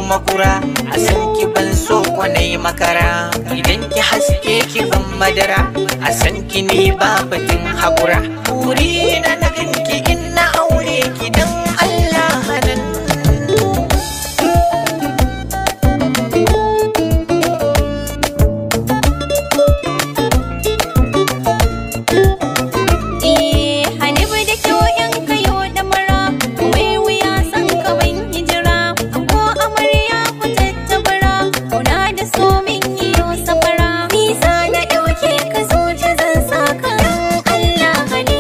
makura a san ki ban so kwanai makara idan ki haske ki ban madara a san ki ni ba batun haƙura wuri na na ganki in na aure ki dan Allah hanan Eh, Hanifu da kyau yan kayo da mara, mai wuya san kawan hijira, ko amarya ku tattabara, kuna da so min iyo safara. Nisa na ɗauke ka zuci zan saka don Allah hane.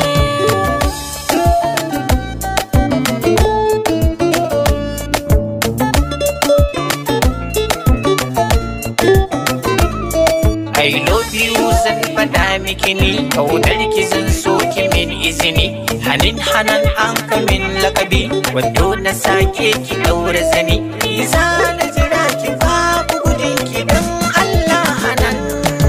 I love you zan faɗa miki ni kaunar ki zan so ki min izini hanin hanan an ka min lakabi wando na sake ki ɗaura zani Isa na jira ki babu gudun ki dan Allah hanan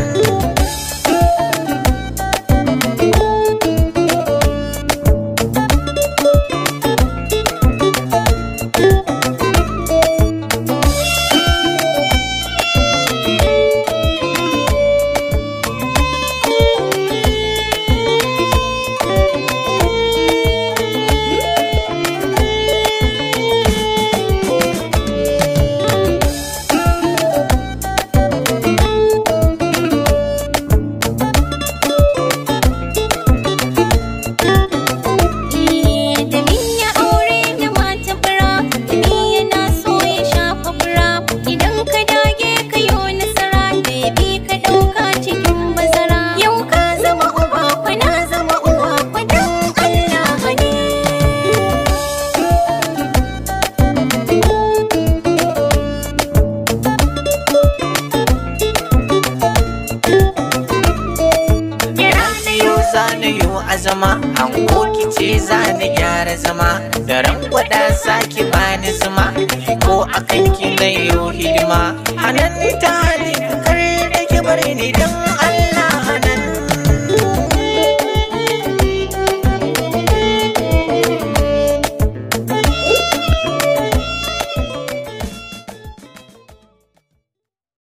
Eh, da min ya aure da mata fura, da ni yana so ya shafa fura. Idan ka dage ka yo nasara, baby ka ɗauka cikin bazara. Yau ka zama uba, kwana zama uwa, kwadan Allah hane. Kira na yau zana yau azama an koki ce zana gyara zama da ran gwada sake bani zuma ko akan ki na yau hidima hanan ta halin kar da ki bar ni